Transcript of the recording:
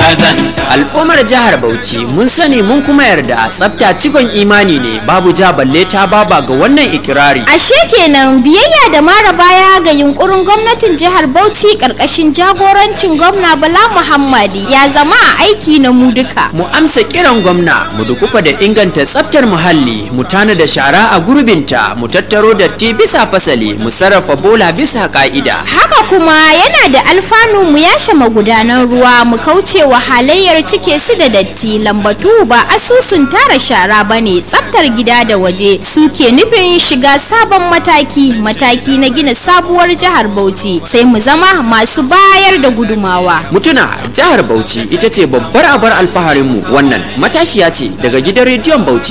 kazanta al'ummar jihar bauchi mun sani mun kuma yarda tsafta cikon imani ne babu ja balle ta baba ga wannan ikirari Ashe kenan biyayya da mara baya ga yunkurin gwamnatin jihar Bauchi karkashin jagorancin gwamna Bala Muhammadi ya zama a aiki na mu duka. mu amsa kiran gwamna mu dukufa da inganta tsaftar muhalli mu tana da shara a gurbinta mu tattaro datti bisa fasali mu sarrafa bola bisa ka'ida Haka kuma yana da alfanu mu yashe magudanan ruwa mu kauce wa halayyar cike su da datti lambatu ba asusun tara shara bane tsaftar gida da waje suke nufin shiga sabon mataki mataki na gina sabuwar jihar Bauchi sai mu zama masu bayar da gudumawa. mutuna jihar bauchi ita ce babbar abar alfaharinmu wannan matashiya ce daga gidan rediyon bauchi